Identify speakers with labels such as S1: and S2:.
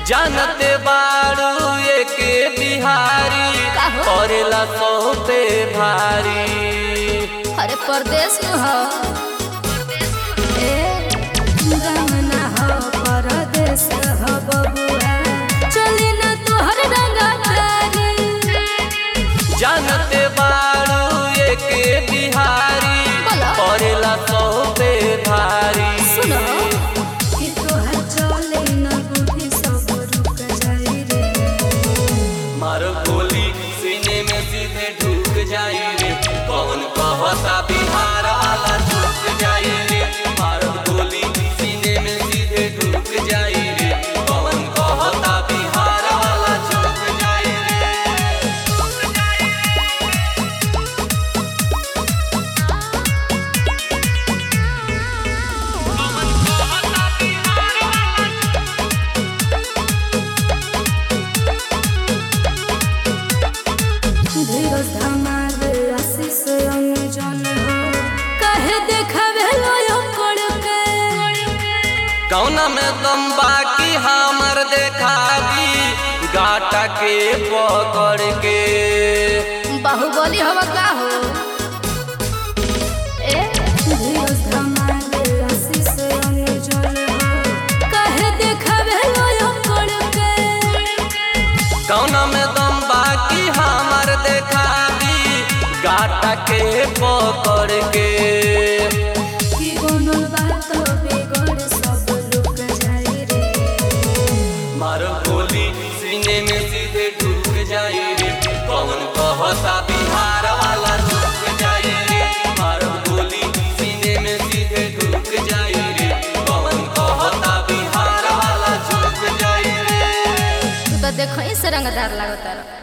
S1: जानते बारू एके बिहारी
S2: काहो?
S1: करेला सौ पे भारी
S2: अरे परदेश में हो ए गमना हो परदेश हो बबुआ चली ना तोहर रंगा तारी
S1: जानते बारू एके बिहारी
S2: बोलो।
S1: करेला सौ पे भारी
S2: सुनो कि तोहर चले ना बुद्धि सब रुक जाई रे
S1: मारो गोली सीने में सीधे ढुक जाई रे कौन कहता बिहार वाला झुक जाई रे मारो गोली सीने में सीधे ढुक जाई रे कौन कहता बिहार वाला झुक जाई रे
S2: धीरज धमाल आशीष अंजन हो कहे देखावे लो कोड़ के
S1: कौना में दम बाकी हमर देखा दी गाटा के पकड़ के
S2: बाहुबली हवा का हो ए धीरज धमाल आशीष अंजन हो कहे देखावे लो कोड़ के
S1: कौना में दम बाकी हमर देखा दी गाटा के पकड़ के
S2: कि बनल बात बेगड़ सब रुक जाई रे
S1: मारो गोली सीने में सीधे ढुक जाई रे कौन कहता बिहार वाला रुक जाई रे मारो गोली सीने में सीधे ढुक जाई रे कौन कहता बिहार वाला झुक जाई रे
S2: तू तो देखो ही से रंगदार लागता